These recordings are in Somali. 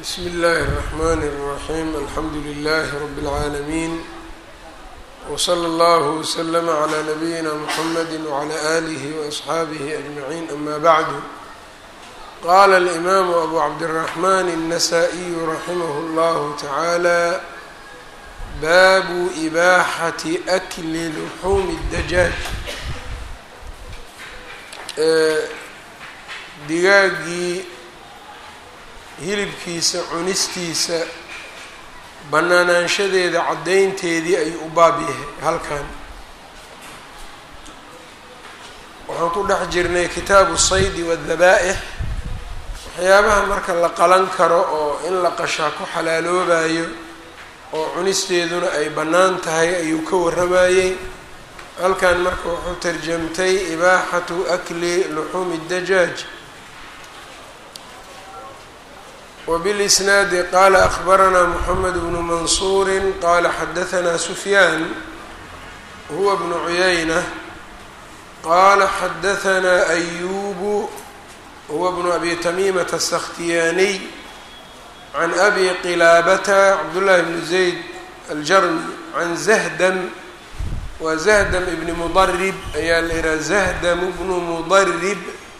bsmi اllahi الرحmn الرaxيm alxamdu لlh rb العaalمين wslى اllه وslm عlى نabiyina mxamd وعlى آlih وأصxaabih أجmaعin ama bعd qala الإmam abu cabdالرaحman النasائي raximh اllah taعalى babu إbaxaة أkli لxuum الdajaaj digaagii hilibkiisa cunistiisa bannaanaanshadeeda caddaynteedii ayuu u baab yahay halkan waxaan ku dhex jirnay kitaabu saydi waadabaa-ix waxyaabaha marka la qalan karo oo in la qashaa ku xalaaloobayo oo cunisteeduna ay bannaan tahay ayuu ka warramayey halkan marka wuxuu tarjamtay ibaaxatu akli luxuumi dajaaj وبالإsناad qال أخبرnا محمد بن منصور qال xdثnا سفyان هو بن عyynة qال xdثnا أيوب هو بن أbي تميمة السkhtiyاني عن أbي qلاabة cبدالله بن زيد الجrمي عن زهdم wa زهdم بن مضرب ayaa la yihah زهdم بن مضرب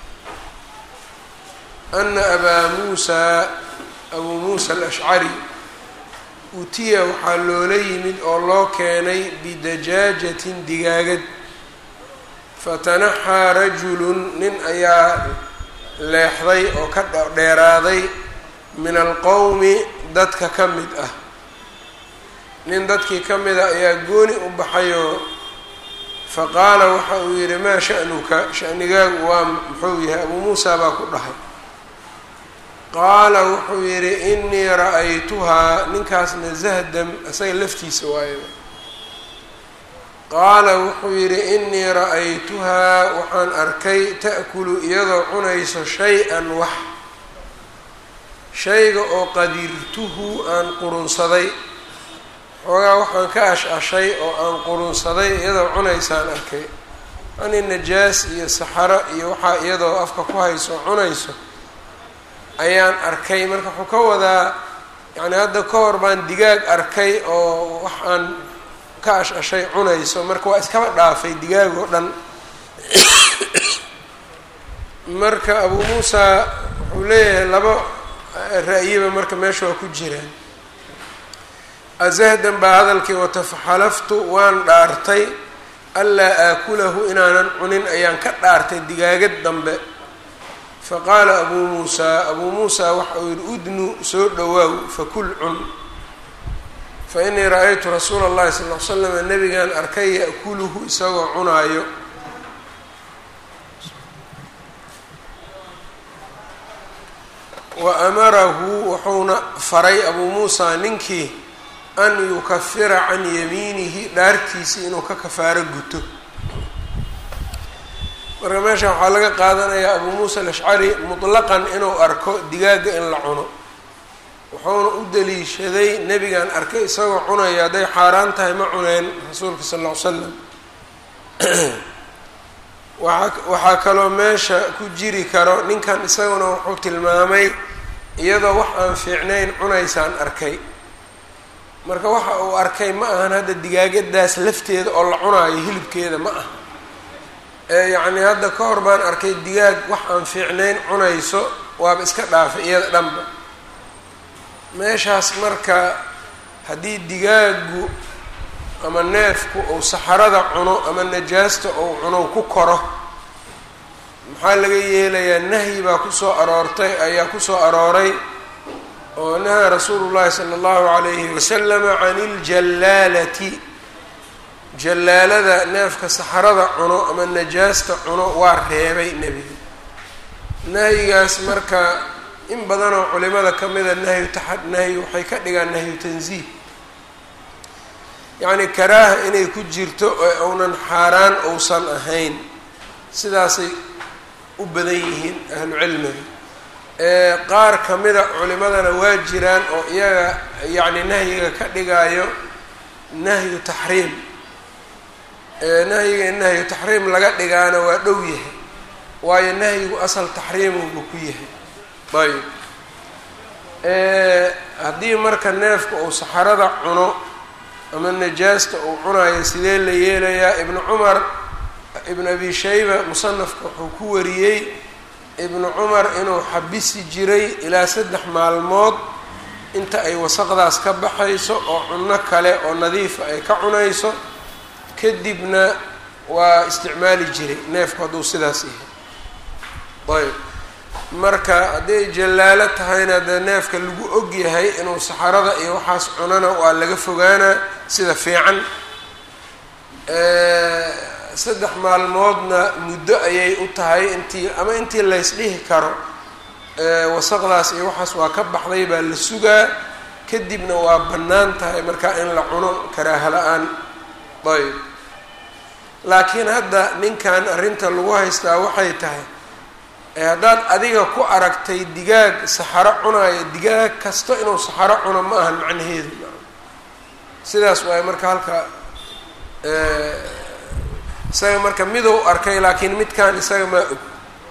أna أbا موسى abuu muusa alashcari utiya waxaa loola yimid oo loo keenay bidajaajatin digaagad fatanaxaa rajulun nin ayaa leexday oo ka dheeraaday min alqowmi dadka ka mid ah nin dadkii ka mid ah ayaa gooni u baxayoo faqaala waxa uu yidhi maa sha'nuka sha'nigaagu waa muxuu yahay abuu muusa baa ku dhahay qaala wuxuu yidhi inii ra-aytuhaa ninkaasna zahdam isaga laftiisa waayaba qaala wuxuu yidhi inii ra-aytuhaa waxaan arkay ta'kulu iyadoo cunayso shay-an wax shayga oo qadirtuhu aan qurunsaday xoogaa waxaan ka ash-ashay oo aan qurunsaday iyadoo cunaysaan arkay ani najaas iyo saxaro iyo waxaa iyadoo afka ku hayso cunayso ayaan arkay marka wuxuu ka wadaa yacni hadda ka hor baan digaag arkay oo wax aan ka ash-ashay cunayso marka waa iskaba dhaafay digaag oo dhan marka abuu muusa wuxuu leeyahay laba ra-yiba marka meesha waa ku jiraan azahdan baa hadalkii wata faxalaftu waan dhaartay anlaa aakulahu inaanan cunin ayaan ka dhaartay digaagad dambe faqaala abuu muusaa abuu muusaa waxa uu yihi udnu soo dhowaaw fakul cun fa inii ra-aytu rasuula اllahi sal l slama nabigaan arkay ya'kuluhu isagoo cunaayo wa amarahu wuxuuna faray abuu muusaa ninkii an yukafira can yamiinihi dhaartiisii inuu ka kafaaro guto marka meesha waxaa laga qaadanayaa abuu muusa alashcari mutlaqan inuu arko digaagga in la cuno wuxuuna u daliishaday nebigan arkay isagoo cunaya hadday xaaraan tahay ma cuneen rasuulka sal ll ly slam waa waxaa kaloo meesha ku jiri karo ninkan isaguna wuxuu tilmaamay iyadoo wax aan fiicnayn cunaysaan arkay marka waxa uu arkay ma ahan hadda digaagadaas lafteeda oo la cunaayo hilibkeeda ma aha yacni hadda ka hor baan arkay digaag wax aan fiicnayn cunayso waaba iska dhaafay iyada dhanba meeshaas marka haddii digaagu ama neefku uu saxarada cuno ama najaasta uu cuno ku koro maxaa laga yeelayaa nahyi baa kusoo aroortay ayaa kusoo arooray oo nahaa rasuulu llahi sala allahu calayhi wasalama can iljallaalati jallaalada neefka saxarada cuno ama najaasta cuno waa reebay nebiga nahyigaas marka in badanoo culimada ka mida nahyu taxa nahyi waxay ka dhigaan nahyu tansiih yacni karaaha inay ku jirto oo uunan xaaraan uusan ahayn sidaasay u badan yihiin ahlu cilmiga qaar ka mida culimadana waa jiraan oo iyaga yacni nahyiga ka dhigayo nahyu taxriim nahyiga in nahyu taxriim laga dhigaana waa dhow yahay waayo nahyigu asal taxriimubu ku yahay ayb haddii marka neefka uu saxarada cuno ama najaasta uu cunayo sidee la yeelayaa ibnu cumar ibn abi shayba musanafka wuxuu ku wariyey ibnu cumar inuu xabisi jiray ilaa saddex maalmood inta ay wasaqdaas ka baxayso oo cunno kale oo nadiifa ay ka cunayso kadibna waa isticmaali jiray neefku hadduu sidaas yahay ayb marka hadday jallaalo tahayna dee neefka lagu og yahay inuu saxarada iyo waxaas cunana waa laga fogaanaa sida fiican saddex maalmoodna muddo ayay u tahay intii ama intii laysdhihi karo wasaqdaas iyo waxaas waa ka baxday baa la sugaa kadibna waa bannaan tahay markaa in la cuno karaaha la-aan ayb laakiin hadda ninkan arrinta lagu haystaa waxay tahay haddaad adiga ku aragtay digaag saxaro cunaayo digaag kasta inuu saxaro cuno ma ahan macnaheedu sidaas waaye marka halka isaga marka midou arkay laakiin midkan isaga maa og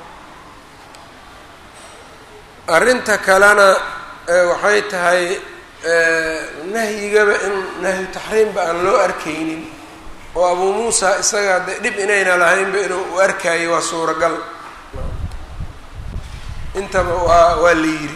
arrinta kalena waxay tahay nahyigaba in nahyu taxriimba aan loo arkaynin oo abuu muusa isaga de dhib inayna lahaynba inuu u arkaayo waa suuragal intaba waa waa la yidhi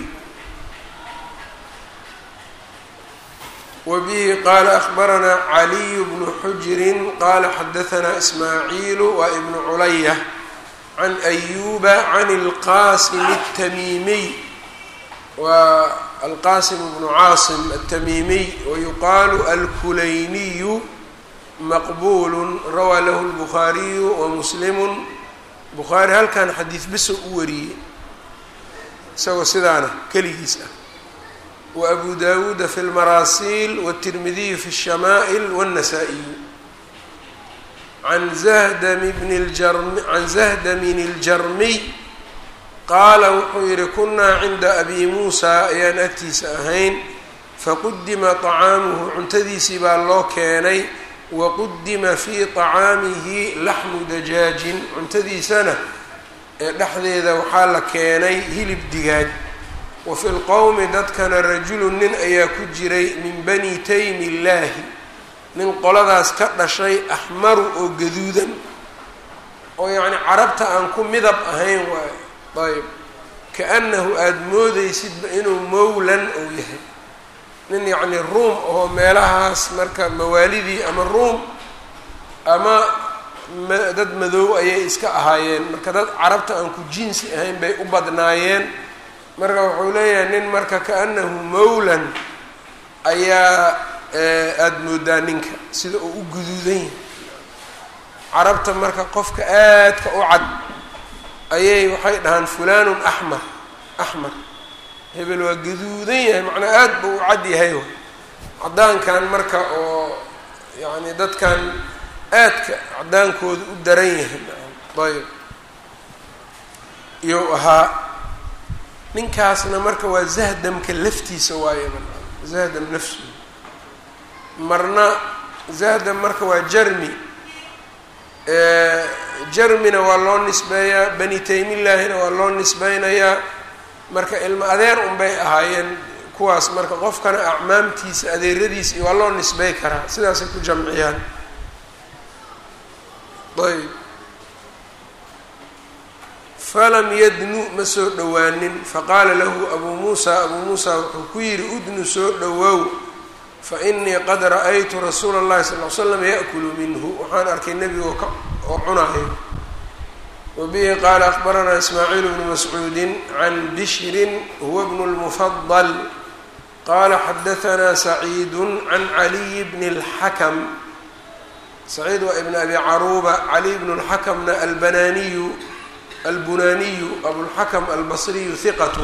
wbihi qala akhbaranaa caliyu bnu xujrin qala xadahanaa ismaaciilu waa ibnu culaya can ayuba can اlqasim الtamiimiy waa alqasim bnu caasim الtamiimiy wayuqaalu alkulayniyu maqbulu rawaa lahu اlbukhaariyu wamuslimu bukhaari halkan xadiis biso u wariyey isagoo sidaana keligiis ah وأbu dawuuda fi اlmaraasiil wالtirmidiyu fi الshamaa'ل wالnasaa-iyu can zahdami bni ljarm can zahdamin اljarmiy qaala wuxuu yihi kunaa cinda abi muusa ayaan agtiisa ahayn faqudima طacaamuhu cuntadiisii baa loo keenay waqudima fii طacaamihi laxmu dajaajin cuntadiisana ee dhexdeeda waxaa la keenay hilib digaag wafi lqowmi dadkana rajulu nin ayaa ku jiray min bani taymi illaahi nin qoladaas ka dhashay axmaru oo gaduudan oo yacni carabta aan ku midab ahayn waayo ayb kaannahu aada moodeysidba inuu mowlan ou yahay nin yacni ruum oo meelahaas marka mawaalidii ama ruum ama dad madow ayay iska ahaayeen marka dad carabta aan ku jinsi ahayn bay u badnaayeen marka wuxuu leeyahay nin marka kaanahu mowlan ayaa aada moodaa ninka sida uu u guduudan yahay carabta marka qofka aadka u cad ayay waxay dhahaan fulanun axmar axmar hebel waa gaduudan yahay macnaa aad buu u cad yahay caddaankan marka oo yacni dadkan aadka caddaankooda u daran yahay ayb iyou ahaa ninkaasna marka waa zahdamka laftiisa waaye zahdam nafsu marna zahdam marka waa jarmi jarmina waa loo nisbeeyaa bani taymillaahina waa loo nisbeynayaa marka ilmo adeer unbay ahaayeen kuwaas marka qofkana acmaamtiisa adeeradiisa waa loo nisbey karaa sidaasay ku jamciyaan ayb falam yadnu ma soo dhowaanin faqaala lahu abuu muusa abuu muusa wuxuu ku yidhi udnu soo dhowow fa inii qad ra-aytu rasuula اllahi sal l slam yaأkulu minhu waxaan arkay nebigo ka oo cunayo wabihi qaala akbaranaa ismaaciil bnu mascuudi can bishrin huwa bnu اlmufadal qaala xadahanaa saciidu can caliy bni اlxakam saciid waa ibn abi caruuba caliy bnu اlxakamna albanaaniyu albunaniyu abulxakam albasriyu hiqat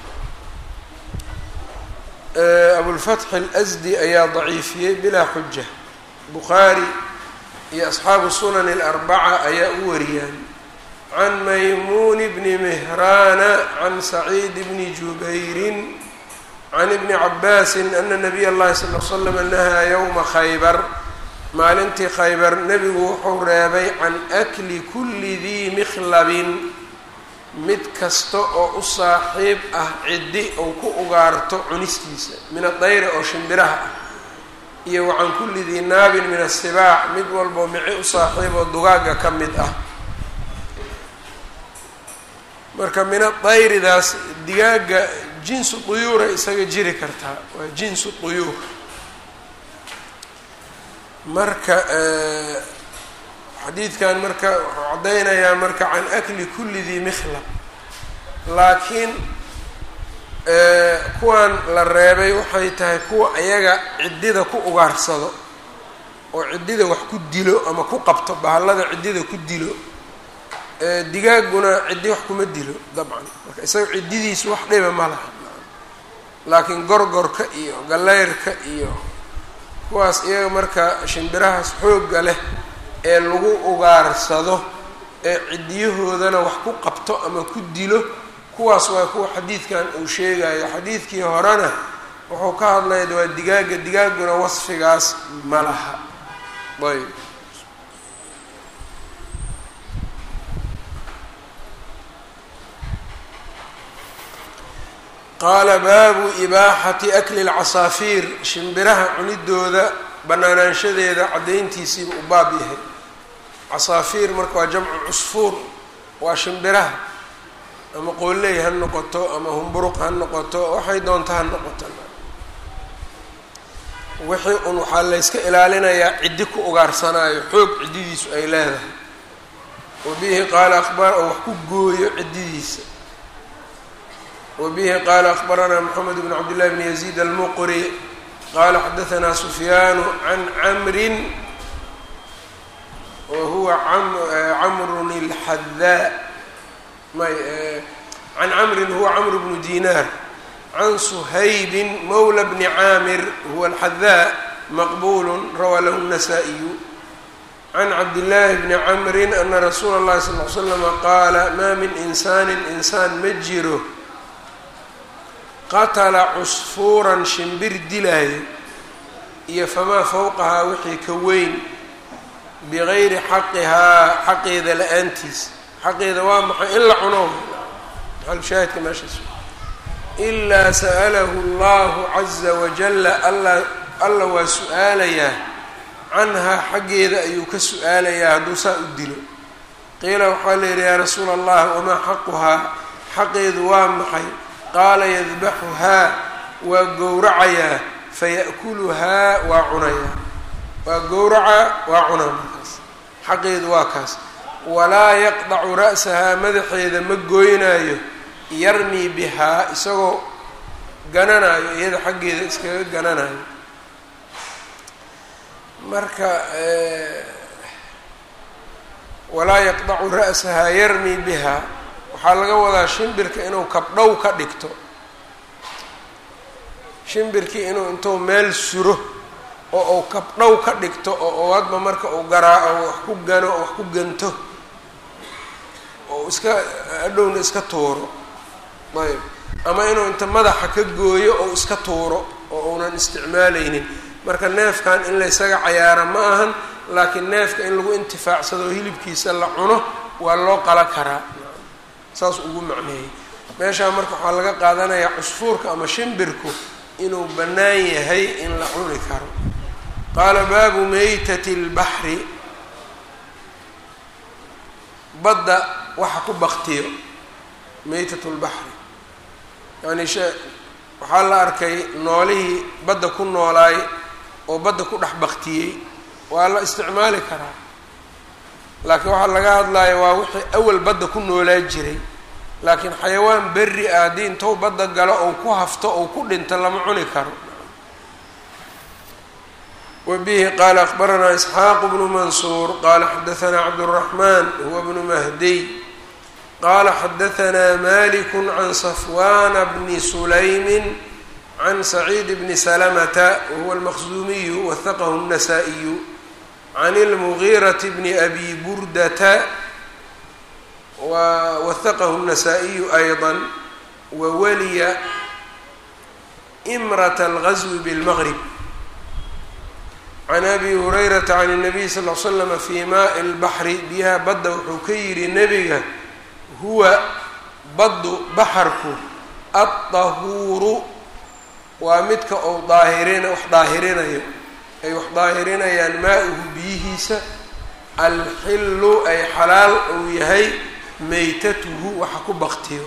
abulfatxi اlasdi ayaa daciifiyey bilaa xuja bukhaari iyo asxaabu sunan اlarbaca ayaa u wariyaan can maymuun bni mihraana can saciid bni jubayrin can ibni cabaasin ana nabiy اllahi sal l slam nahaa ywma khaybar maalintii khaybar nebigu wuxuu reebay can akli kulli dii mikhlabin mid kasta oo u saaxiib ah ciddi uu ku ugaarto cunistiisa min adayri oo shimbiraha ah iyo wacan kulli dii naabin min asibaac mid walboo mici u saaxiib oo dugaagga ka mid ah marka min adayridaas digaagga jinsu duyuuray isaga jiri kartaa waa jinsu duyuur marka xadiidkan marka wuxuu caddaynayaa marka can akli kulli dii mikhlab laakiin kuwan la reebay waxay tahay kuwa ayaga ciddida ku ugaarsado oo ciddida wax ku dilo ama ku qabto bahallada ciddida ku dilo digaagguna ciddi wax kuma dilo dabcan marka isaga ciddidiisu wax dhiba ma laha laakiin gorgorka iyo galleyrka iyo kuwaas iyaga marka shimbirahaas xoogga leh ee lagu ugaarsado ee ciddiyahoodana wax ku qabto ama ku dilo kuwaas waa kuwa xadiidkan uu sheegayo xadiidkii horena wuxuu ka hadlaya waa digaagga digaagguna wasfigaas ma laha ayb qaala baabu ibaaxati akli lcasaafiir shimbiraha cunidooda banaanaanshadeeda caddayntiisiiba u baab yahay casaafiir marka waa jamcu cusfuur waa shimbiraha ama qooley ha noqoto ama humburuq ha noqoto waxay doonto ha noqoto wixii un waxaa layska ilaalinayaa ciddi ku ugaarsanaayo xoog ciddidiisu ay leedahay wa bihi qaala abar oo wax ku gooyo ciddidiisa wa bihi qaala akhbaranaa moxamed bn cabdillahi bn yaziid almuqri qaala xadaanaa sufyaanu can camrin wa huwa camrun اlxadaa may can camrin huwa camr bnu dinaar can suhaybin mawla bni caamir huwa alxadaa maqbulu rawaa lahu الnasaa-iyu can cabdillaahi bni camrin ana rasuula اllahi sal l slama qaala maa min insaanin insaan ma jiro qatala cusfuuran shimbir dilaayo iyo famaa fowqahaa wixii ka weyn bigayri xaqihaa xaqeeda la-aantiis xaqeeda waa maxay in la cuno maxalushaahidka meeshaas ilaa sa'alahu allahu caza wajalla alla alla waa su-aalayaa canhaa xaggeeda ayuu ka su-aalayaa hadduu saa u dilo qiila waxaa la yidhi yaa rasuula allah wamaa xaquhaa xaqeedu waa maxay qaala yadbaxuhaa waa gowracayaa faya'kuluhaa waa cunayaa waa gowracaa waa cunaa markaas xaqeedu waa kaas walaa yaqdacu ra'sahaa madaxeeda ma gooynaayo yarmii bihaa isagoo gananaayo iyada xaggeeda iskaga gananayo marka walaa yaqdacu ra'sahaa yarmii bihaa waxaa laga wadaa shimbirka inuu kabdhow ka dhigto shimbirkii inuu intuu meel suro oo uu kabdhow ka dhigto oo hadba marka uu garaaco wax ku gano oo wax ku ganto oo iska adhowna iska tuuro ayb ama inuu inta madaxa ka gooyo oo iska tuuro oo uunan isticmaalaynin marka neefkan in la ysaga cayaara ma ahan laakiin neefka in lagu intifaacsado hilibkiisa la cuno waa loo qala karaa saas ugu macneeyey meeshaa marka waxaa laga qaadanayaa cusfuurka ama shimbirku inuu bannaan yahay in la cuni karo qaala baabu meytati اlbaxri badda waxa ku baktiyo meytat lbaxri yani she waxaa la arkay noolihii badda ku noolaay oo badda ku dhex baktiyey waa la isticmaali karaa laakiin waxaa laga hadlaya waa wixii awal badda ku noolaa jiray laakiin xayawaan berri ah haddii intou badda galo ou ku hafto ou ku dhinto lama cuni karo wa bihi qaala akbaranaa isxaaqu bnu mansuur qaala xadaanaa cabduraxmaan huwa bnu mahdiy qaala xadaanaa maliku can safwana bni sulaymin can saciid bni salamata wahuwa almaqsuumiyu wahaqahu الnasaa-iyu can اlmugiirati bni abi burdata wwahaqahu الnasaa-iyu ayضa wawaliya imrat اlgazwi bاlmgrib can abi hurayrata can الnabiy sal l slama fi maai اlbaxri biyaha badda wuxuu ka yidhi nebiga huwa baddu baxarku addahuuru waa midka uu daahirina wax daahirinayo ay wax daahirinayaan maa-uhu biyihiisa alxillu ay xalaal uu yahay meytatuhu waxa ku baktiyo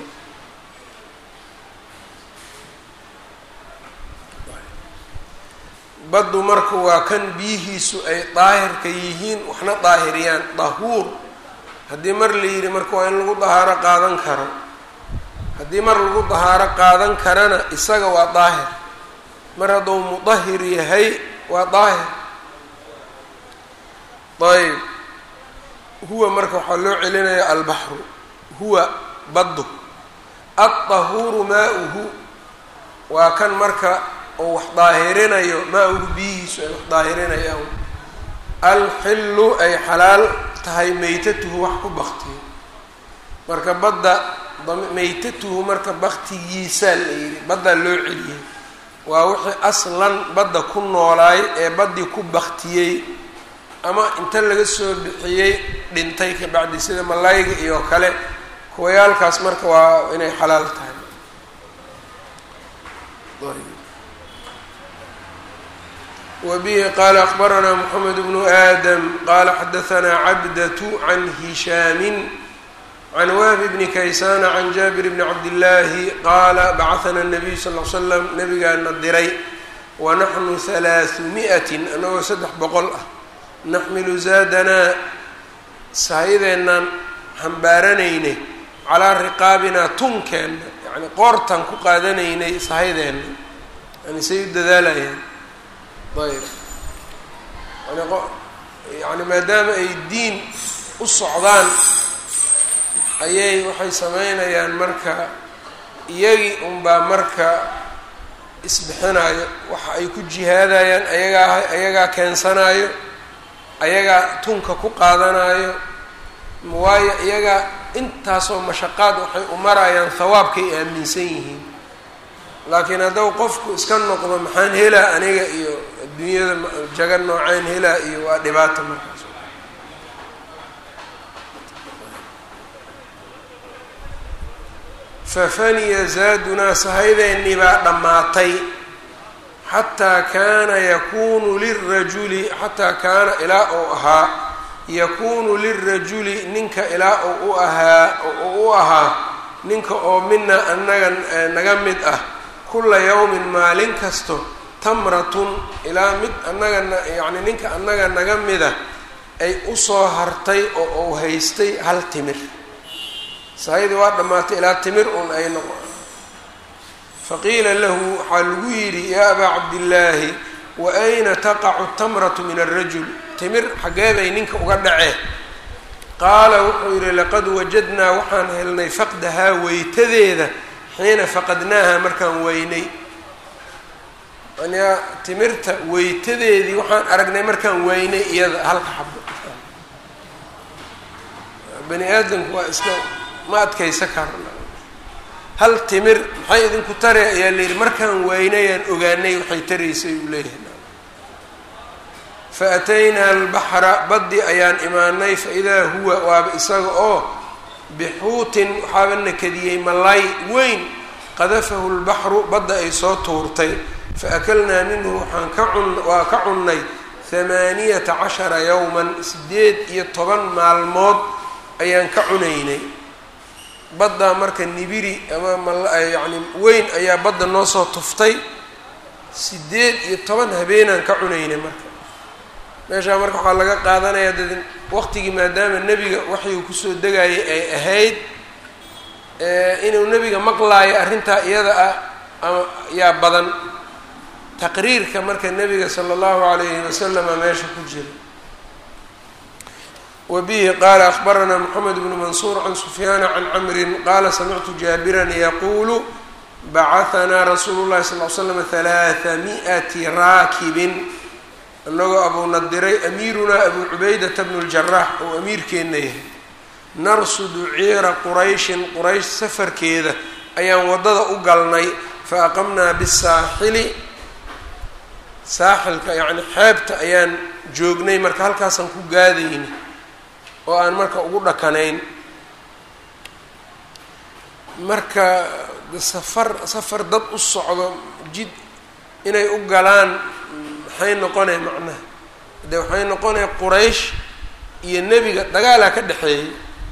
baddu marka waa kan biyihiisu ay daahirka yihiin waxna daahiriyaan dahuur haddii mar la yidhi marka waa in lagu dahaaro qaadan karo haddii mar lagu dahaaro qaadan karana isaga waa daahir mar hadduu mudahir yahay waa daahir ayb huwa marka waxaa loo celinaya albaxru huwa baddu addahuuru maa-uhu waa kan marka oo wax daahirinayo maa-uhu biyihiisu ay wax daahirinayaan alxillu ay xalaal tahay meytatuhu wax ku baktiyo marka badda meytatuhu marka baktigiisaa la yidhi baddaa loo celiyay waa wixii aslan badda ku noolaay ee baddii ku baktiyey ama inta laga soo bixiyey dhintay ka bacdi sida malayga iyo kale kuwayaalkaas marka waa inay xalaal tahay wbihi qala akbaranaa mxamed bnu aadam qala xadaanaa cabdatu can hishaami can wahbi bni kaysana can jaabir bni cabdillaahi qaala bacahana nabiyu sal l slam nabigaana diray wanaxnu halaaثu mi'atin anagoo saddex boqol ah naxmilu zaadanaa sahayadeenaan xambaaranaynay calaa riqaabinaa tunkeenna yani qoortaan ku qaadanaynay sahayadeenna yani say u dadaalayaan ayb yani yani maadaama ay diin u socdaan ayay waxay sameynayaan marka iyagii unbaa marka isbixinayo waxa ay ku jihaadayaan ayagaa ayagaa keensanayo ayagaa tunka ku qaadanayo waayo iyagaa intaasoo mashaqaad waxay u marayaan hawaabkay aaminsan yihiin laakiin haddau qofku iska noqdo maxaan helaa aniga iyo adduunyada jaga nooceen helaa iyo waa dhibaata markaas fafaniya zaadunaa sahaydeenii baa dhammaatay xataa kaana yakuunu lirajuli xataa kaana ilaa uu ahaa yakuunu lirajuli ninka ilaa uu u ahaa uu u ahaa ninka oo mina anaga naga mid ah kula yawmin maalin kasto tamratun ilaa mid annagana yacni ninka annaga naga mida ay usoo hartay oo uu haystay hal timir sahaydii waa dhammaatay ilaa timir un ay noqo faqiila lahu waxaa lagu yidhi yaa abaa cabdillaahi wa ayna taqacu tamratu min alrajul timir xaggee bay ninka uga dhacee qaala wuxuu yidhi laqad wajadnaa waxaan helnay faqdahaa weytadeeda xiina faqadnaaha markaan weynay aniga timirta weytadeedii waxaan aragnay markaan weynay iyada halka xabo bani aadamku waa iska ma adkaysa karna hal timir maxay idinku tare ayaa la yidhi markaan weynayaan ogaanay waxay taraysay uu leeyahay fa ataynaa albaxra baddi ayaan imaanay fa idaa huwa waaba isaga oo bixuutin waxaaba nakadiyey malay weyn qadafahu lbaxru badda ay soo tuurtay fa akalnaa minhu waxaan ka cun waa ka cunnay hamaaniyata cashara yowman sideed iyo toban maalmood ayaan ka cunaynay baddaa marka nibiri ama myacni weyn ayaa badda noo soo tuftay sideed iyo toban habeenaan ka cunaynay marka meeshaa marka waxaa laga qaadanayaa dad waqtigii maadaama nebiga waxyuu kusoo degayay ay ahayd inuu nebiga maqlaayo arrintaa iyada ah ama yaa badan taqriirka marka nebiga sala allahu alayhi wasalama meesha ku jira wbihi qala akbaranaa mxamed bnu mansuur can sufyaana can camrin qala samictu jaabiran yaquulu bacahanaa rasuulu llahi sal l slam halaaa mi'ati raakibin inagoo abuuna diray amiirunaa abu cubaydata bnu ljarax oo amiirkeenna yahay narsudu ciira qurayshin quraysh safarkeeda ayaan waddada u galnay fa aqamnaa bisaaxili saaxilka yacni xeebta ayaan joognay marka halkaasaan ku gaadayna oo aan marka ugu dhakanayn marka safar safar dad u socdo jid inay u galaan maxay noqonay macnaha de waxay noqonaya quraysh iyo nebiga dagaalaa ka dhexeeyay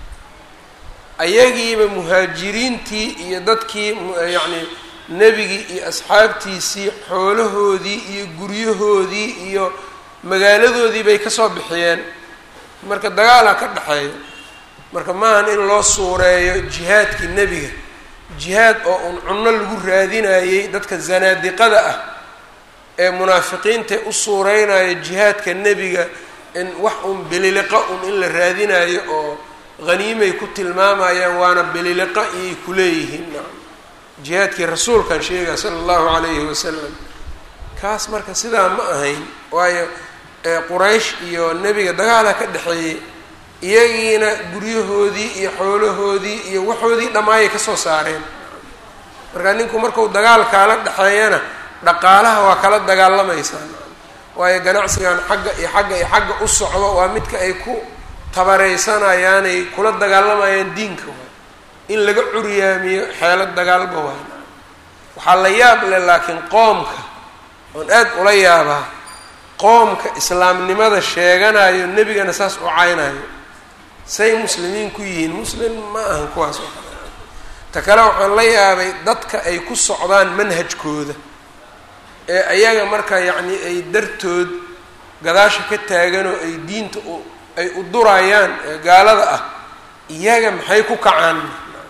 ayagiiba muhaajiriintii iyo dadkii yacni nebigii iyo asxaabtiisii xoolahoodii iyo guryahoodii iyo magaaladoodii bay kasoo bixiyeen marka dagaalaa ka dhexeeya marka maahan in loo suureeyo jihaadkii nebiga jihaad oo un cunno lagu raadinayey dadka zanaadiqada ah ee munaafiqiinta u suureynayo jihaadka nebiga in wax un bililiqa un in la raadinayo oo haniimay ku tilmaamayaan waana bililiqa iyay kuleeyihiin jihaadkii rasuulkan sheegaya sala allahu calayhi wasalam kaas marka sidaa ma ahayn waayo quraysh iyo nebiga dagaala ka dhexeeyey iyagiina guryahoodii iyo xoolahoodii iyo waxoodii dhammaayay kasoo saareen marka ninku marku dagaal kaala dhexeeyana dhaqaalaha waa kala dagaalamaysaa waayo ganacsigan xagga iyo xagga iyo xagga u socdo waa midka ay ku tabareysanayaanay kula dagaalamayaan diinka waay in laga curyaamiyo xeelo dagaalba waay waxaa la yaab leh laakiin qoomka oon aad ula yaabaa qoomka islaamnimada sheeganayo nebigana saas u caynayo say muslimiin ku yihiin muslim ma ahan kuwaas oo kale ta kale waxaan la yaabay dadka ay ku socdaan manhajkooda ee ayaga marka yacni ay dartood gadaasha ka taaganoo ay diinta u ay u durayaan ee gaalada ah iyaga maxay ku kacaan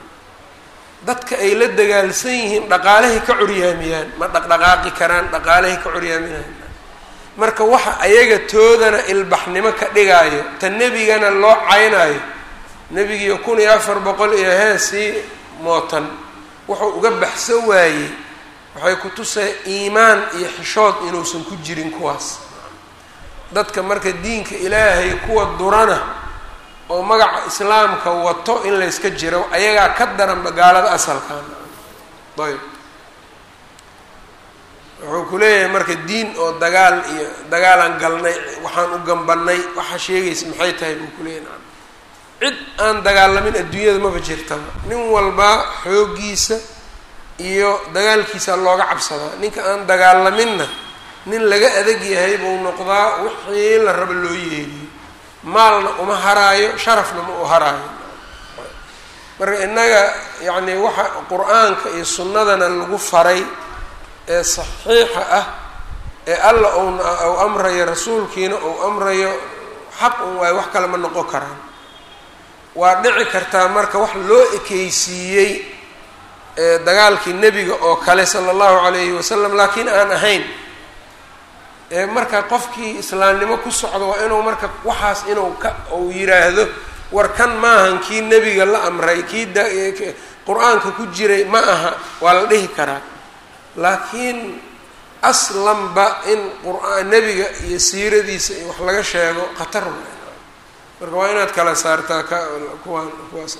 dadka ay la dagaalsan yihiin dhaqaalahay ka curyaamiyaan ma dhaqdhaqaaqi karaan dhaqaalahay ka curyaaminayan marka waxa ayaga toodana ilbaxnimo ka dhigaayo ta nebigana loo caynaayo nebigiiyo kun iyo afar boqol iyo heesii mootan wuxuu uga baxsan waayey waxay ku tusay iimaan iyo xishood inuusan ku jirin kuwaas dadka marka diinka ilaahay kuwa durana oo magaca islaamka wato in layska jiro ayagaa ka daranba gaalada asalkan ayb wuxuu ku leeyahay marka diin oo dagaal iyo dagaalaan galnay waxaan u gambanay waxa sheegaysa maxay tahay buu kuleeyahy naam cid aan dagaalamin adduunyada maba jirtaba nin walba xooggiisa iyo dagaalkiisa looga cabsadaa ninka aan dagaalaminna nin laga adag yahay buu noqdaa wixii la rabo loo yeeliyo maalna uma haraayo sharafna ma u haraayo marka innaga yacni waxa qur-aanka iyo sunnadana lagu faray ee saxiixa ah ee alla uuna ou amrayo rasuulkiina ou amrayo xaq un waayo wax kale ma noqon karaan waa dhici kartaa marka wax loo ekeysiiyey dagaalkii nebiga oo kale sala allahu calayhi wasalam laakiin aan ahayn marka qofkii islaamnimo ku socdo waa inuu marka waxaas inuu ka uu yiraahdo war kan maahan kii nebiga la amray kii qur-aanka ku jiray ma aha waa la dhihi karaa laakiin aslanba in qur-aan nebiga iyo siiradiisa iyo wax laga sheego khatar waay marka waa inaad kala saartaa ka kuwaan kuwaas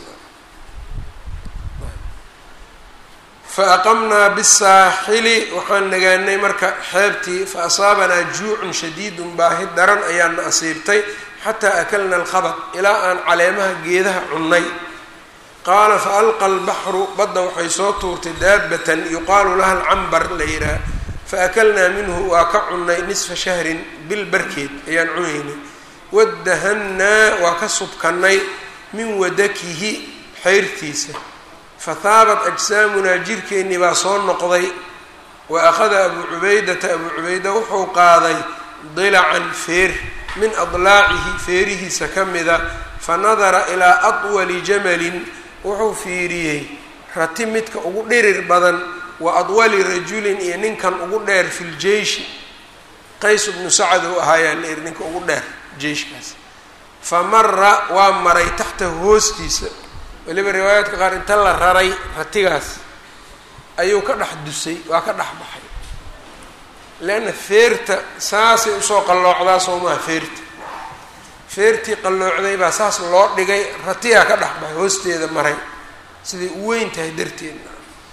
fa aqamnaa bisaaxili waxaan nagaanay marka xeebtii fa asaabanaa juucun shadiidun baahi daran ayaana asiibtay xataa akalna alkhabad ilaa aan caleemaha geedaha cunnay qaala fa alqa albaxru badda waxay soo tuurtay daabatan yuqaalu laha alcambar la yidhaah fa akalnaa minhu waa ka cunnay nisfa shahrin bil barkeed ayaan cunaynay wadahannaa waa ka subkanay min wadakihi xayrtiisa fataabat ajsaamunaa jirkeennii baa soo noqday wa akhada abuu cubaydata abuu cubayda wuxuu qaaday dilacan feer min adlaacihi feerihiisa ka mida fa nadara ilaa atwali jamalin wuxuu fiiriyey rati midka ugu dhirir badan wa adwali rajulin iyo ninkan ugu dheer fi ljeishi qays bnu sacad uu ahaayaan layidhi ninka ugu dheer jeyshkaas fa mara waa maray taxtahu hoostiisa weliba riwaayaadka qaar inta la raray ratigaas ayuu ka dhex dusay waa ka dhex baxay leanna feerta saasay usoo qalloocdaa soo maha feerta feertii qalloocday baa saas loo dhigay ratigaa ka dhex baxay hoosteeda maray siday u weyn tahay darteedna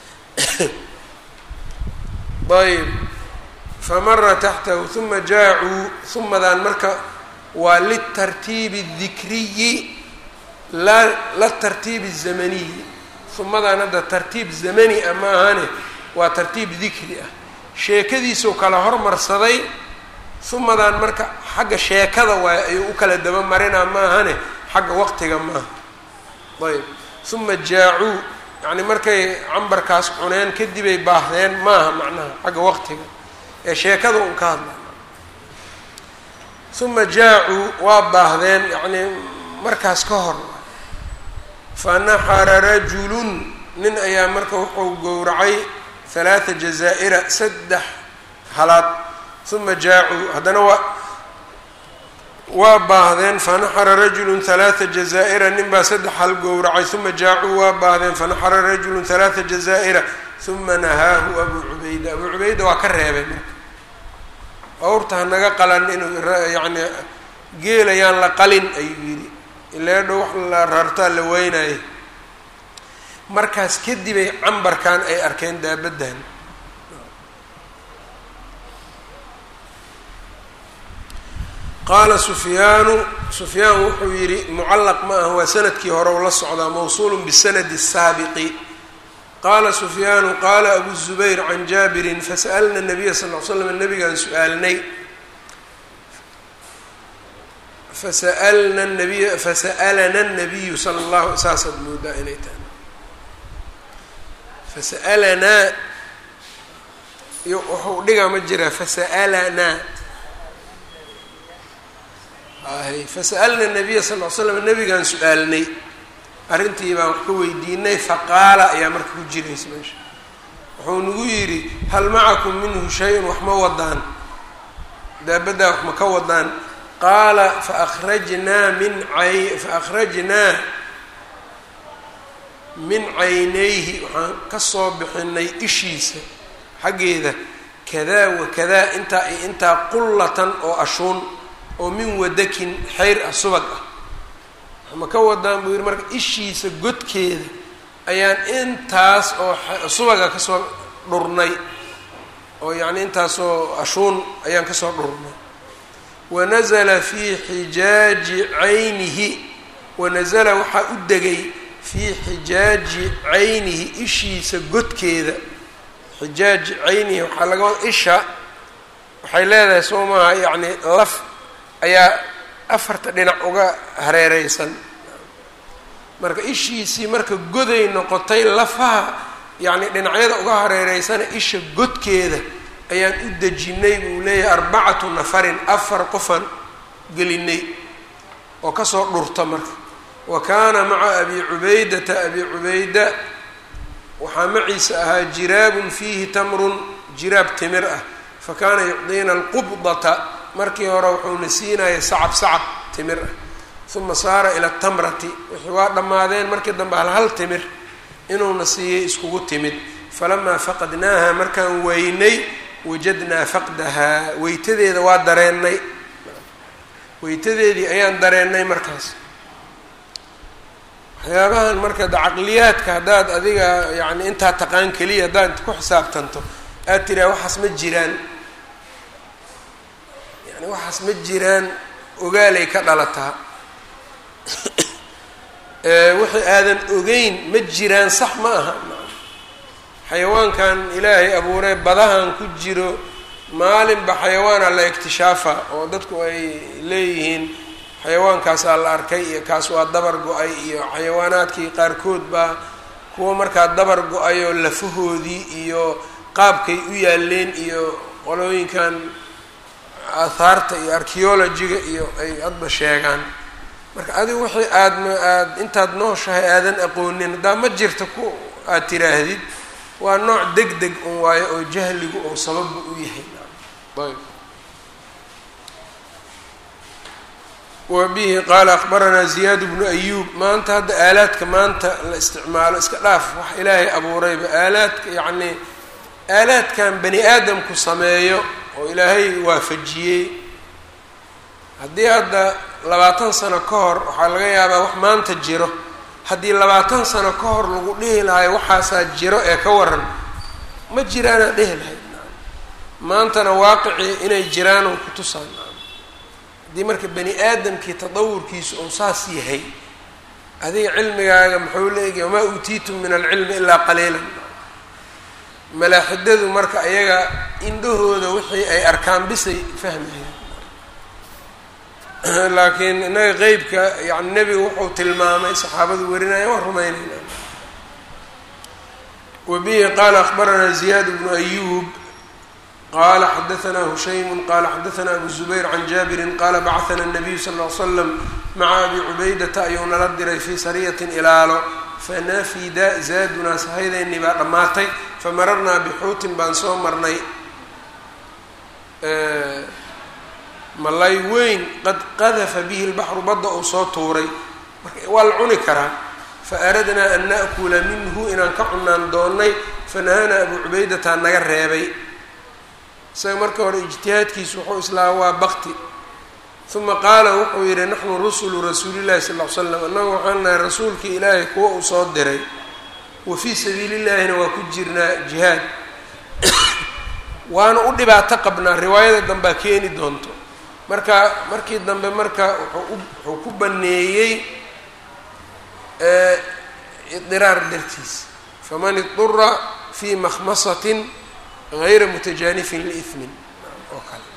ayb fa mara taxtahu uma jaacuu umadaan marka waa litartiibi اdikriyi la la tartiibi الzamaniyi humadan hadda tartiib zamani ah ma ahane waa tartiib dikri ah sheekadiisuu kala hormarsaday humadan marka xagga sheekada waay ayuu u kala daba marinaa ma ahane xagga waqtiga maaha ayb uma jaacuu yacni markay cambarkaas cuneen kadibay baahdeen maaha macnaha xagga waqtiga ee sheekada un ka hadla uma jaacuu waa baahdeen yacni markaas ka hor fanaxara rajulun nin ayaa marka wuxuu gowracay halaata jazaa'ira saddex halaad uma jaacuu haddana waa waa baahdeen fanaxara rajulun halaata jazaa'ira nin baa saddex hal gowracay uma jaacuu waa baahdeen fanaxara rajulun halaata jazaa'ira uma nahaahu abuu cubayda abuu cubayda waa ka reebay marka awrta hanaga qalan inuu yacni geelayaan la qalin ayuu yidhi ilaa dhow wax la rartaa la weynaayo markaas kadibay cambarkan ay arkeen daabaddan qaala sufyaanu sufyaan wuxuu yidhi mucallaq ma ah waa sanadkii hore u la socdaa mawsuulu bisanadi الsaabiqi qaala sufyaanu qaala abu zubayr can jaabirin fasa'alna nabiya sal l slam nabigaan su-aalnay fasa'alna nabiy fasa'alana nabiyu sala allahu saasaad moodaa inay tahay fasa'alanaa iyo wuxuu dhigaa ma jiraa fasa'alanaa hay fasa'alna nabiya sal l slam nabigaan su-aalnay arrintii baan wax ka weydiinay faqaala ayaa marka ku jiraysa meesha wuxuu nagu yidhi hal macakum minhu shay-un wax ma wadaan daabaddaa wax ma ka wadaan qaala faakhrajnaa min ay faakhrajnaa min caynayhi waxaan ka soo bixinay ishiisa xaggeeda kadaa wa kadaa intaa iyo intaa qullatan oo ashuun oo min wadakin xayr ah subag ah ma ka wadaan buu yidhi marka ishiisa godkeeda ayaan intaas oo subaga kasoo dhurnay oo yacni intaasoo ashuun ayaan kasoo dhurnay wanazala fii xijaaji caynihi wanazala waxaa u degay fii xijaaji caynihi ishiisa godkeeda xijaaji caynihi waxaa laga wada isha waxay leedahay soo maaha yacni laf ayaa afarta dhinac uga hareereysan marka ishiisii marka goday noqotay lafaha yacni dhinacyada uga hareereysana isha godkeeda ayaan u dejinay buu leeyahay arbacatu nafarin afar qofan gelinay oo kasoo dhurta marka wa kaana maca abi cubaydata abi cubayda waxaa maciisa ahaa jiraabun fiihi tamrun jiraab timir ah fa kaana yucdiina alqubdata markii hore wuxuuna siinaya sacab sacab timir ah uma saara ila tamrati wixii waa dhammaadeen markii dambe hal hal timir inuuna siiyey iskugu timid falamaa faqadnaaha markaan weynay wajadnaa faqdahaa weytadeeda waa dareennay weytadeedii ayaan dareennay markaas waxyaabahan marka da caqliyaadka haddaad adiga yacni intaa taqaan keliya haddaad ku xisaabtanto aad tiraa waxaas ma jiraan yani waxaas ma jiraan ogaalay ka dhalataa wixii aadan ogeyn ma jiraan sax ma aha xayawaankan ilaahay abuuree badahan ku jiro maalinba xayawaana la ikhtishaafa oo dadku ay leeyihiin xayawaankaasaa la arkay iyo kaas waa dabar go-ay iyo xayawaanaadkii qaarkood baa kuwa markaa dabar go-ayoo lafahoodii iyo qaabkay u yaaleen iyo qolooyinkan aahaarta iyo archeologiga iyo ay adba sheegaan marka adigu wixii aadma aad intaad nooshahay aadan aqoonin haddaa ma jirta ku aad tiraahdid waa nooc deg deg un waayo oo jahligu oo sababba u yahay ayb wa bihi qaala akbaranaa ziyaad bnu ayuub maanta hadda aalaadka maanta la isticmaalo iska dhaaf wax ilaahay abuurayba aalaadka yacnii aalaadkan bani aadamku sameeyo oo ilaahay waafajiyey haddii hadda labaatan sano ka hor waxaa laga yaabaa wax maanta jiro haddii labaatan sano ka hor lagu dhihi lahay waxaasaa jiro ee ka waran ma jiraanaa dhihi lahayd maantana waaqicii inay jiraan oo kutusaan haddii marka bani aadamkii tadawurkiisu uu saas yahay adiga cilmigaaga muxuu leegay wamaa uutiitum min alcilmi ilaa qaliilan malaaxidadu marka ayaga indhahooda wixii ay arkaan bisay fahmayaan laakiin innaga qeybka yani nebigu wuxuu tilmaamay saxaabadu warinaya waan rumaynayna wa bihi qaala akbaranaa ziyaad bnu ayuub qala xadaanaa hushaymu qala xadaanaa abu zubayr can jaabirin qala bacahana الnabiyu sal ll ly slam maca abi cubaydata ayuu nala diray fii sariyatin ilaalo fanafida zaadunaa sahaydeennii baa dhammaatay famararnaa bixuutin baan soo marnay malay weyn qad qadafa bihi lbaxru badda uu soo tuuray marka waa la cuni karaa faaradnaa an naأkula minhu inaan ka cunaan doonnay fanahanaa abu cubaydataa naga reebay isaga marka hore ijtihaadkiisu wuxuu islaa waa bakti uma qaala wuxuu yidhi naxnu rusulu rasuulillahi sal ll ly slam annagu waxaan nahay rasuulkii ilaahay kuwa uu soo diray wa fii sabiili llaahina waa ku jirnaa jihaad waana u dhibaato qabnaa riwaayada dambea keeni doonto marka markii dambe marka wuxuu wuxuu ku baneeyey idiraar dartiis faman idura fii makhmasatin gayra mutajaanifin liismin oo kale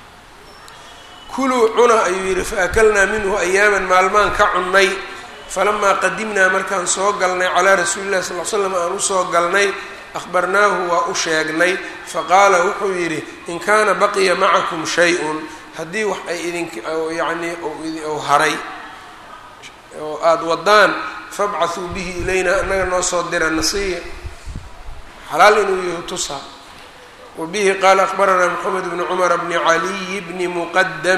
kuluu cuna ayuu yidhi faakalnaa minhu ayaaman maalmaan ka cunnay falamaa qadimnaa markaan soo galnay calaa rasuuli llahi sal l slam aan usoo galnay akhbarnaahu waa u sheegnay faqaala wuxuu yidhi in kaana baqiya macakum shay-un haddii wax ay idink yacnii u haray oo aada wadaan fabcathuu bihi ilayna annaga noo soo dira nasiya xalaal inuu yahu tusaa wa bihi qaala akbaranaa moxamed bni cumar bni caliy bni muqadam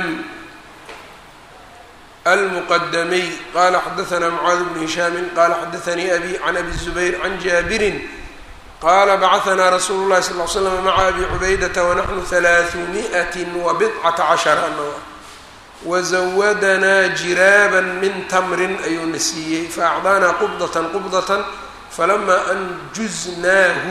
almuqadamiy qala xadaanaa mucaad bnu hishaami qala xadaanii abi can abi zubayr can jaabirin qala bacahanaa rasuulu llahi sal l slam maca abi cubaydata wanaxnu halaaثumiئat wabidcata cashara ano wazawadanaa jiraaban min tamrin ayuuna siiyey faacdaanaa qubdatan qubdatan falamaa anjuznaahu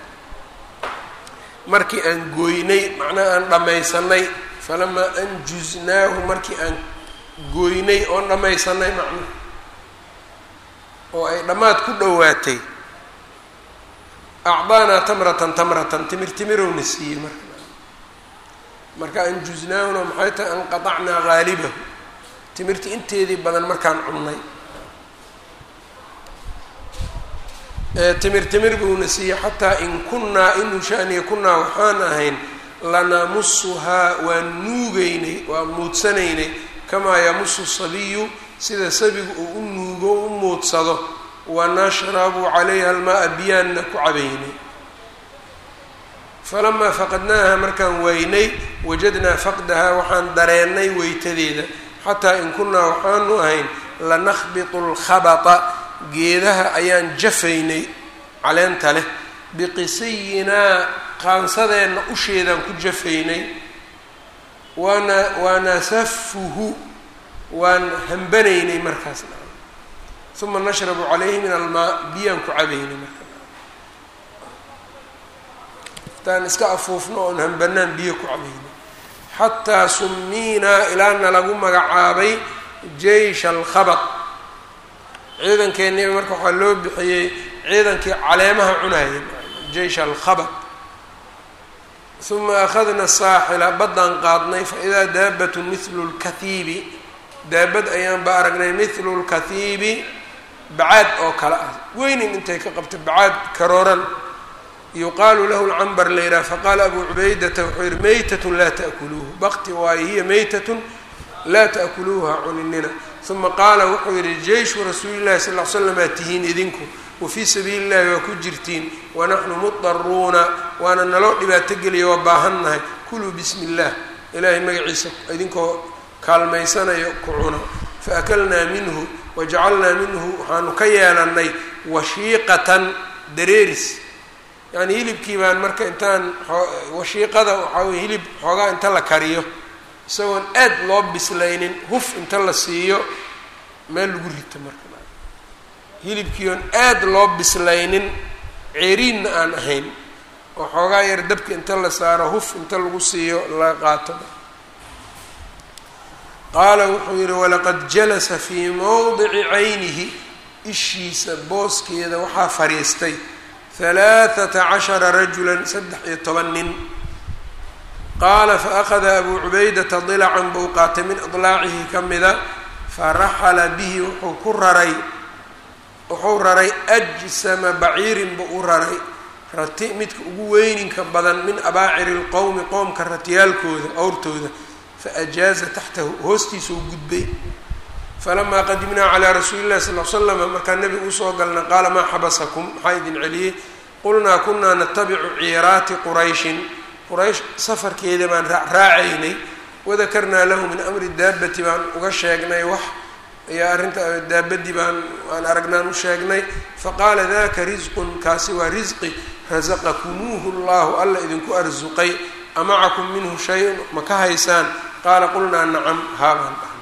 markii aan gooynay macnaha aan dhammaysanay falamaa anjuznaahu markii aan gooynay oon dhammaysanay macnaha oo ay dhammaad ku dhowaatay acdaanaa tamratan tamratan timir timirowna siiyey marka marka anjuznaahuna maxay tahay anqatacnaa haalibahu timirta inteedii badan markaan cunnay timir timir buuna siiyey xataa in kunnaa inu shaniya kunnaa waxaan ahayn lanamusuhaa waan nuugeynay waan muudsanaynay kamaa yamusu sabiyu sida sabigu uu u nuugo u muudsado wanashrabu calayha almaa biyaanna ku cabaynay falamaa faqadnaaha markaan waynay wajadnaa faqdaha waxaan dareennay weytadeeda xataa in kunnaa waxaanu ahayn lanakhbitu lkhabata geedaha ayaan jafaynay caleenta leh biqisiyinaa qaansadeenna usheedaan ku jafaynay wana wanasafuhu waan hambanaynay markaasna uma nashrabu calayhi min almaa biyaan ku cabaynay marka intaan iska afuufno oon hambanaan biyo ku cabaynay xataa sumiinaa ilaana lagu magacaabay jeysha alkhabad ciidankeeniba marka waxaa loo bixiyey ciidankii caleemaha cunayay jeysha alkhabad uma akhadna saaxila baddaan qaadnay faidaa daabatun mithlu lkathiibi daabad ayaan ba aragnay mithlu lkathiibi bacaad oo kale ah weynin intay ka qabta bacaad karooran yuqaalu lahu lcambar la yidhaha faqaala abu cubaydata wuxuu yihi meytatun laa taakuluuhu bakti waayo hiya meytatun laa taakuluuha cuninina uma qaala wuxuu yihi jeyshu rasuuli llahi sal l slam aa tihiin idinku wafii sabiili llahi waa ku jirtiin wanaxnu mudaruuna waana naloo dhibaato geliya waa baahannahay kuluu bismi illah ilaahay magaciisa idinkoo kaalmaysanayo ku cuna faakalnaa minhu wajacalnaa minhu waxaanu ka yeelanay washiiqatan dareeris yani hilibkii baan marka intaan washiiqada waxaa weye hilib xoogaa inta la kariyo isagoon aad loo bislaynin huf inta la siiyo meel lagu rito marka hilibkii oon aad loo bislaynin ceeriinna aan ahayn oo xoogaa yar dabka inta la saaro huf inta lagu siiyo la qaato qaala wuxuu yihi walaqad jalasa fii mowdici caynihi ishiisa booskeeda waxaa fadhiistay halaathata cashara rajulan saddex iyo toban nin qaala faأkhada abuu cubaydata dilacan buu qaatay min adlaacihi ka mida faraxala bihi wuxuu ku raray wuxuu raray ajsama baciirin buu u raray rati midka ugu weyninka badan min abaaciri lqowmi qowmka ratiyaalkooda awrtooda faajaaza taxtahu hoostiisuu gudbay falamaa qadimnaa calaa rasuuli llahi sal l slama markaa nebigu usoo galna qaala maa xabasakum maxaa idin celiyey qulnaa kunaa natabicu ciiraati qurayshin quraysh safarkeeda baan raacaynay wadakarnaa lahu min amri daabati baan uga sheegnay wax ayaa arrinta daabadii baan aan aragnaan u sheegnay faqaala daka risqun kaasi waa risqi rasaqakumuuhu llahu alla idinku arsuqay amacakum minhu shay-un ma ka haysaan qaala qulnaa nacam haabaan dhahnay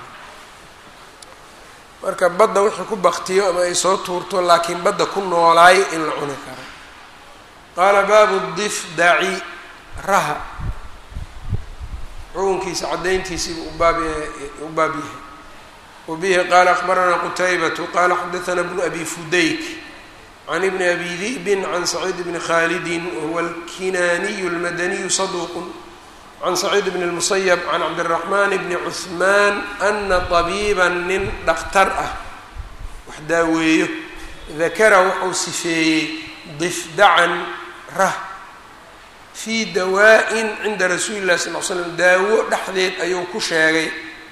marka badda wixii ku baktiyo ama ay soo tuurto laakiin badda ku noolaay in la cuni karo qaala baabu difdaci raha xukunkiisa caddayntiisiibuu ubaab u baab yahay wabihi qaala akbaranaa qutaybatu qaala xadaثana bnu abi fudayk can ibni abi di'bin can saciid bni khalidin wahuwa alkinaaniyu اlmadaniyu saduuq can saciid bn اlmusayab can cabdiraxmaan bni cuثmaan ana طabiiba nin dhakhtar ah wax daaweeyo dakara wuxuu sifeeyey difdacan rah fii dawaa-in cinda rasuuli illahi sal l slam daawo dhexdeed ayuu ku sheegay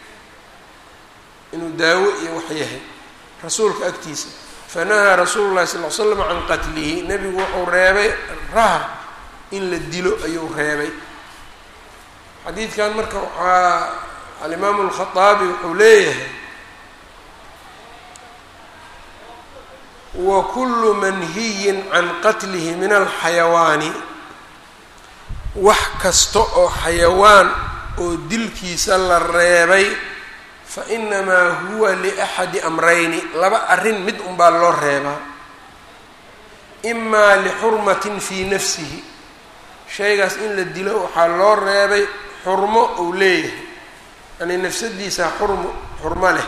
inuu daawo iyo wax yahay rasuulka agtiisa fanahaa rasuulu llahi sal l slam can qatlihi nebigu wuxuu reebay raha in la dilo ayuu reebay xadiidkan marka waxaa alimaamu alkhaaabi wuxuu leeyahay wa kullu manhiyin can qatlihi min alxayawaani wax kasta oo xayawaan oo dilkiisa la reebay fa inamaa huwa liaxadi amrayni laba arrin mid unbaa loo reebaa imaa lixurmatin fii nafsihi shaygaas in la dilo waxaa loo reebay xurmo uu leeyahay yani nafsadiisa xurmo xurmo leh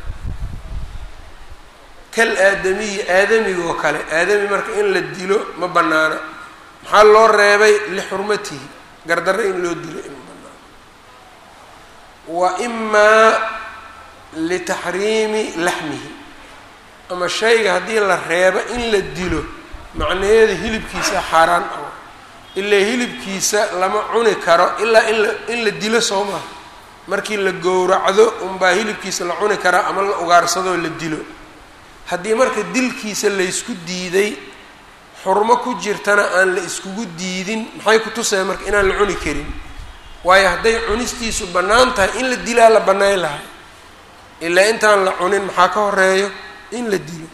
kal aadamiyi aadamigoo kale aadami marka in la dilo ma bannaana maxaa loo reebay lixurmatihi gardarre in loo dilo in banaano wa imaa litaxriimi laxmihi ama shayga haddii la reebo in la dilo macnaheeda hilibkiisa xaaraan ah ilaa hilibkiisa lama cuni karo ilaa in la in la dilo soo maha markii la gowracdo unbaa hilibkiisa la cuni karaa ama la ugaarsadoo la dilo haddii marka dilkiisa laysku diiday xurmo ku jirtana aan la iskugu diidin maxay ku tusaya marka inaan la cuni karin waayo hadday cunistiisu bannaan tahay in la dilaa la bannayn lahay ilaa intaan la cunin maxaa ka horeeyo in la dilo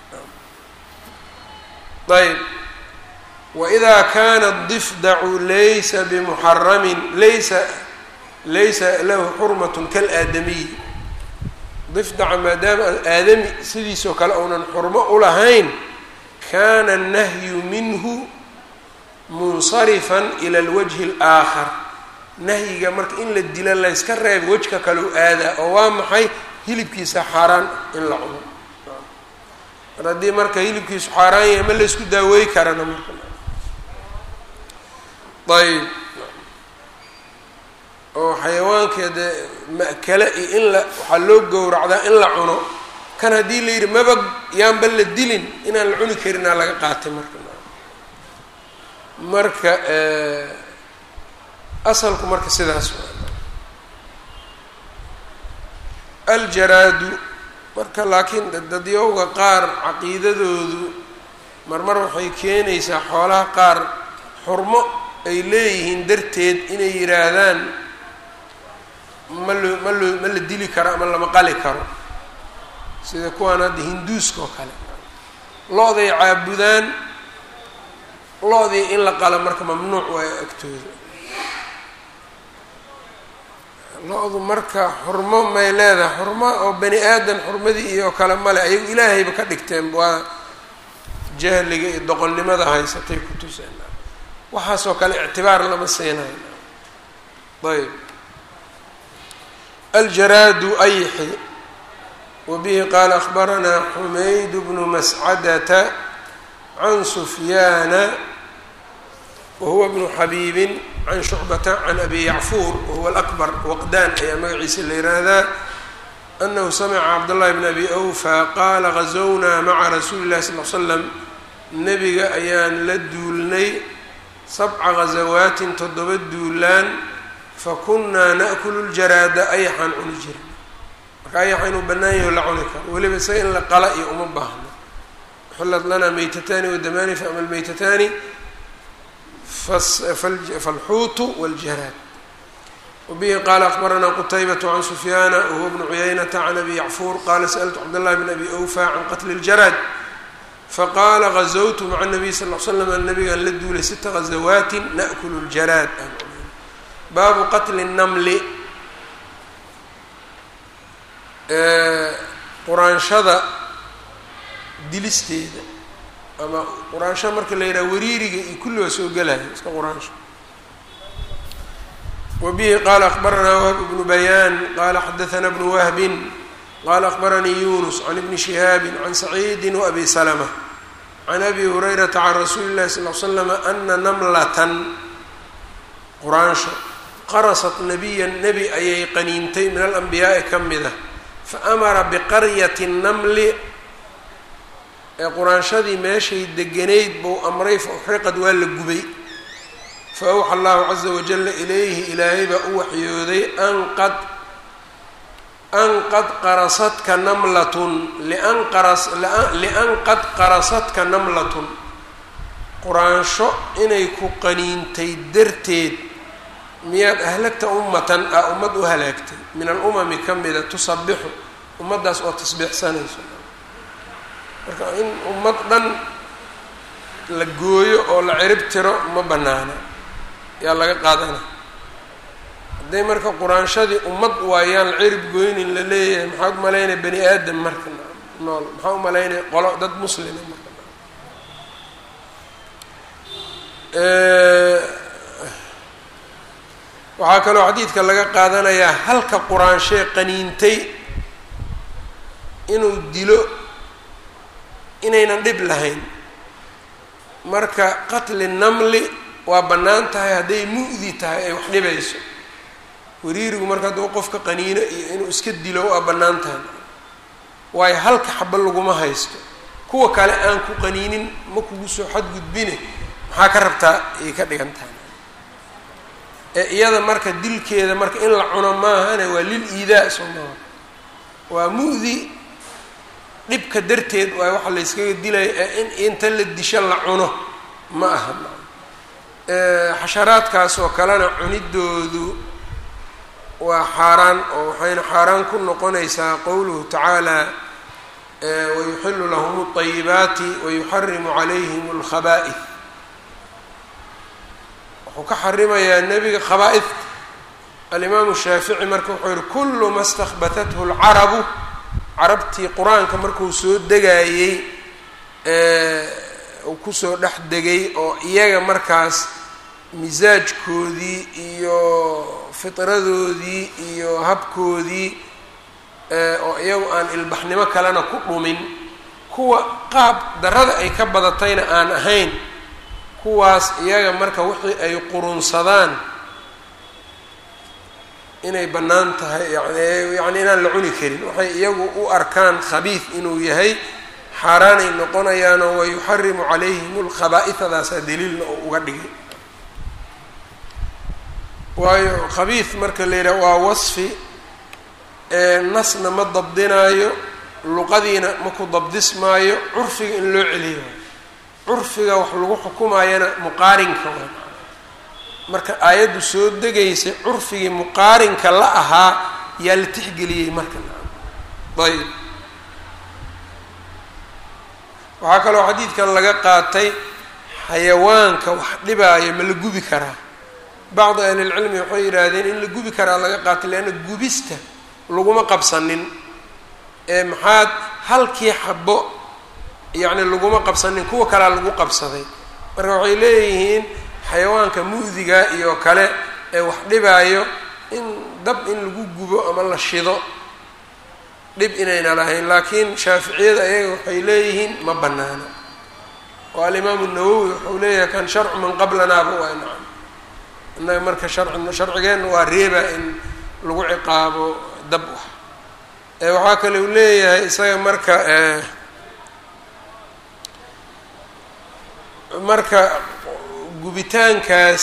ayb wإida kana الdifdacu laysa bmuxaramin laysa laysa lahu xurmat kalaadamiy difdaca maadaama aadami sidiisoo kale uunan xurmo ulahayn kana الnahyu minhu munsarifا ilى اlwajhi اlآakar nahyiga marka in la dilo layska reeba wejka kale u aadaa oo waa maxay hilibkiisa xaaraan in la cuno mar haddii marka hilibkiisu xaaraan yahay ma laysku daaweey karana marka ayb oo xayawaanka dee ma'kale iyo in la waxaa loo gowracdaa in la cuno kan haddii la yidhi maba yaanba la dilin inaan la cuni karinaa laga qaatay marka marka asalku marka sidaas aljaraadu marka laakiin dadyowga qaar caqiidadoodu marmar waxay keenaysaa xoolaha qaar xurmo ay leeyihiin darteed inay yidhaahdaan ma loo ma loo ma la dili karo ama lama qali karo sida kuwaan hadda hinduuska oo kale lo-day caabudaan lo-dii in la qalo marka mamnuuc waayo agtooda lo-du marka xurmo may leedahay xurmo oo bani aadan xurmadii iyo kale male ayagu ilaahayba ka dhigteen waa jahliga iyo doqonnimada haysatay ku tuseen waxaasoo kale ictibaar lama siinayo ayb aljaraadu ayxi wbihi qaala akhbaranaa xumayd bnu mascadata can sufyaana wahuwa bnu xabiibin can shucbata can abi yacfuur wahuwa alakbar waqdaan ayaa magaciisa la yihahdaa anahu samica cabdاllahi bn abi awfa qaala gazownaa maca rasuuli اllahi sal l slam nebiga ayaan la duulnay sabca gazawaatin toddoba duulaan fakunnaa naأkulu ljaraada ayaxaan cuni jira marka ayaxa inuu bannaan yaho la cuni karo weliba isaga in la qala iyo uma baahno xullat lanaa meytataani wadamaani faama almeytataani falxuutu waljaraad wabihi qaala akbaranaa qutaybatu can sufyaana wahuwa bnu cuyaynata can abi yacfuur qaala sa'ltu cabdاllahi bn abi awfa can qatli اljaraad faqaala gazawtu maca nabiy sal l slam nabigaan la duulay sita gazawaatin naأkulu ljaraad baabu qatli الnamli quraanshada dilisteeda ama quraansho marka la yidhaha wariiriga iyo kulli waa soo gelaya iska quraansho wabihi qaala akbaranaa wahb bnu bayaan qaala xadaثna bnu wahbin qaala akbaranii yunus can ibni shihaabi can saciidi waabi salma can abi hurayrata can rasuuli اllahi sal l slama ana namlatan quraansho qarasat nabiya nebi ayay qaniintay min alanbiyaa'i ka mida faamara biqaryati namli ee quraanshadii meeshay deganayd buu amray fa uxriqad waa la gubay fa awxa allahu caza wajalla ilayhi ilaahay baa u waxyooday an qad an qad qarasadka namlatun lian qaras lian qad qarasadka namlatun quraansho inay ku qaniintay darteed miyaad ahlagta ummatan a ummad u halaagtay min alumami ka mida tusabixu ummaddaas oo tasbiixsanayso marka in ummad dhan la gooyo oo la cirib tiro ma bannaana yaa laga qaadana hadday marka quraanshadii ummad waayaan la cirib gooynin la leeyahay maxaa u malaynaya bani aadam marka nool maxaa u malaynaya qolo dad muslima marka waxaa kaloo xadiidka laga qaadanayaa halka quraanshee qaniintay inuu dilo inaynan dhib lahayn marka qatli namli waa bannaan tahay hadday mu'di tahay ay wax dhibayso wariirigu marka hadduu qofka qaniino iyo inuu iska dilo waa bannaan tahay waayo halka xaba laguma haysto kuwa kale aan ku qaniinin ma kugu soo xadgudbine maxaa ka rabtaa ayay ka dhigan tahay ee iyada marka dilkeeda marka in la cuno maahane waa lil iidaa soo maaha waa mu'di dhibka darteed waay waxa la yskaga dilaya ee in inta la disho la cuno ma aha xasharaadkaas oo kalena cunidoodu waa xaaraan oo waxayna xaaraan ku noqonaysaa qowluhu tacaala wayuxilu lahum اطayibaati wayuxarimu calayhim اlkhaba'ih wuxuu ka xarimayaa nebiga khabaa-idka alimaamu shaafici marka wuxuu yihi kulu ma stakbatathu اlcarabu carabtii qur-aanka markuu soo degaayey uu kusoo dhex degay oo iyaga markaas misaajkoodii iyo fitradoodii iyo habkoodii oo iyagu aan ilbaxnimo kalena ku dhumin kuwa qaab darada ay ka badatayna aan ahayn kuwaas iyaga marka wixii ay qurunsadaan inay bannaan tahay yani yacni inaan la cuni karin waxay iyagu u arkaan khabiid inuu yahay xaaraanay noqonayaanoo wayuxarimu calayhim lkhabaa-idadaasaa daliilna oo uga dhigay waayo khabiid marka la yidhaha waa wasfi nasna ma dabdinaayo luqadiina ma ku dabdismaayo curfiga in loo celiyo curfiga wax lagu xukumayana muqaarinka waa marka aayaddu soo degaysay curfigii muqaarinka la ahaa yaa la tixgeliyey marka ayb waxaa kaloo xadiidkan laga qaatay xayawaanka wax dhibaayo ma la gubi karaa bacdi ahlilcilmi waxay yidhaahdeen in la gubi karaa laga qaatay leanna gubista laguma qabsanin ee maxaad halkii xabo yacni laguma qabsanin kuwa kalea lagu qabsaday marka waxay leeyihiin xayawaanka mu'diga iyo kale ee wax dhibaayo in dab in lagu gubo ama la shido dhib inayna lahayn laakiin shaaficiyada ayaga waxay leeyihiin ma banaano oo alimaamu nawowi wuxuu leeyahay kan sharcu man qablanaaba waa nacam innaga marka sharci sharcigeenna waa reeba in lagu ciqaabo dab wax waxaa kale uu leeyahay isaga marka marka gubitaankaas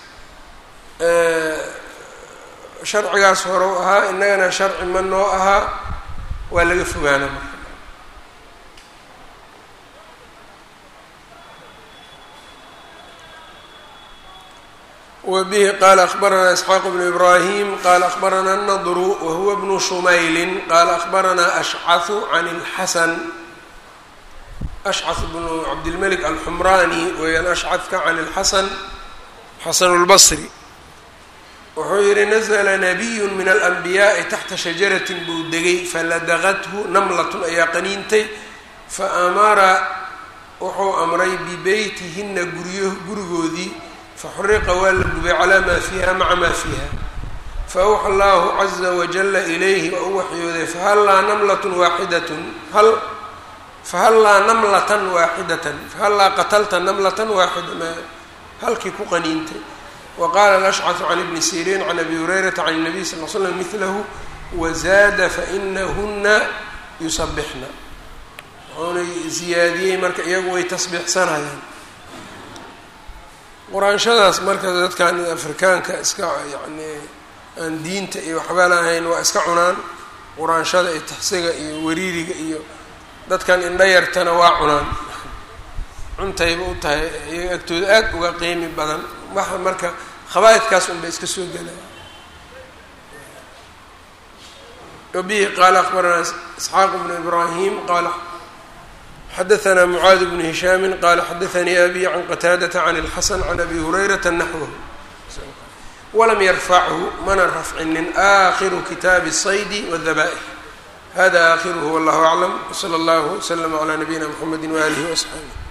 sharcigaas hore u ahaa innagana sharci ma noo ahaa waa laga fogaana marka wbihi qala akbarana isxaaq bnu ibrahim qala akbarana nadru wahuwa bnu shumayli qala akbarana ashcahu can اlxasan ashcah bnu cabdilmalik alxumrani weeyaan ashcadka can اlxasan xasan اlbasri wuxuu yihi nazla nabiyu min alanbiyaai taxta shajaratin buu degay faladaqathu namlatun ayaa qaniintay faamara wuxuu amray bibeytihina guryo gurigoodii faxuriqa waa la gubay calaa maa fiiha maca maa fiiha faawxa allahu caza wajala ilayhi waa u waxyooday fahallaa namlatun waaxidatun hal fahallaa namlatan waaxidatan fahallaa qatalta namlatan waaxida ma halkii ku qaniintay wa qaala alashcaثu can ibni siriin can abi hurayrata can الnabiy sal l slam midlahu wazaada fainahuna yusabixna wuxuuna ziyaadiyey marka iyagu way tasbiixsanayaan quraanshadaas marka dadkan afrikaanka iska yacni aan diinta iyo waxba lahayn waa iska cunaan quraanshada iyo taxsiga iyo wariiriga iyo dadkan indha yartana waa cunaan cuntayba u tahay iyaga agtooda aad uga qiimi badan waxa marka khabaa'idkaas un bay iska soo gelaya wabihi qaala akbaranaa isxaaq bnu ibraahim qaala xadaثna mعaad بن هisham qala xadaثnii abi can qataadaةa can الxasan can abi hurayrata naxwh walam yarfachu mana rafcinin akhiru kitaabi الصaydi wالdaba'ح hada akhiruhu wاllah aclam wslى اllah wslm عlى nabiyina mxamedi walih وaصxaabih